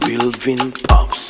Wilvin Pops.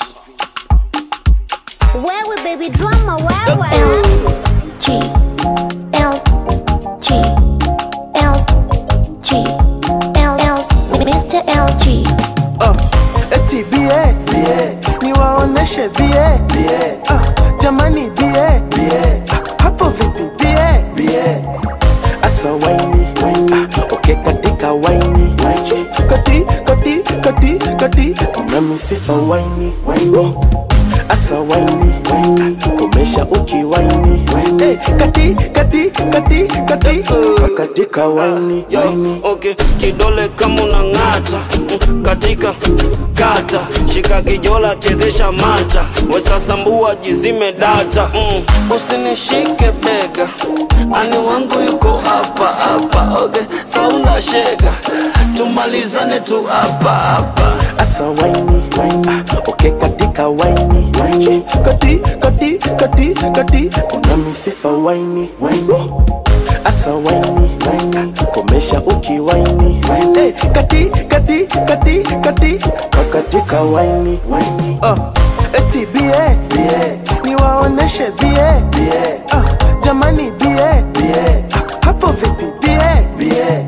Wewe baby drama wewe G L G L G L L Mr. LG uh, eti bie bie niwaoneshe bie bie uh, jamani bie bie uh, hapo vipi bie bie asa waini uh, oke katika waini kati kati kati kati una misifa waini waini asa waini uh, komesha ukiwaini hey, kati kati kati kati katika waini waini Okay, kidole kama unang'ata mm, katika kata shika kijola chezesha mata wesasambua jizime data mm. usinishike bega ani wangu yuko hapa hapa okay, saula shega tumalizane tu hapa hapa asa waini ah, oke katika waini kati kati kati kati una misifa waini asa waini komesha ukiwaini hey, kati kati kati kati katika waini uh, eti bie bie niwaoneshe bie bie uh, jamani bie bie uh, hapo vipi bie bie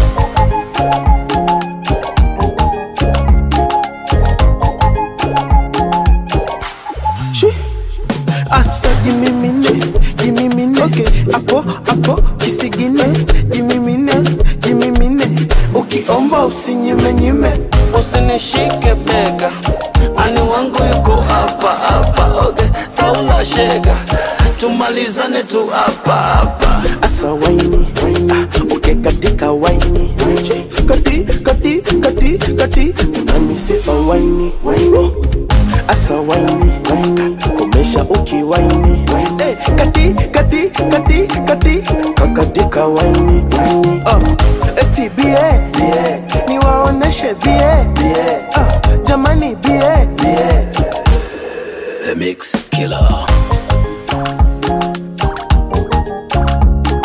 Shi. Asa jimimine, jimimine okay. Apo, apo, kisigine Jimimine, jimimine Ukiomba usinyime nyime usinishike bega ani wangu yuko hapa hapa okay, saula shega tumalizane tu hapa hapa Asa waini, ah, uke katika waini Kati, kati, kati, kati Una misifa waini Asa waini, komesha ukiwaini hey, Kati, kati, kati, kati Kakatika waini uh, Eti bie, bie Niwaoneshe bie, bie uh, Jamani bie, bie The Mix Killer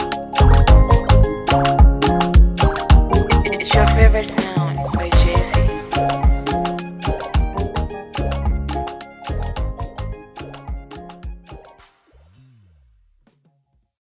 It's your favorite sound by Jay Z.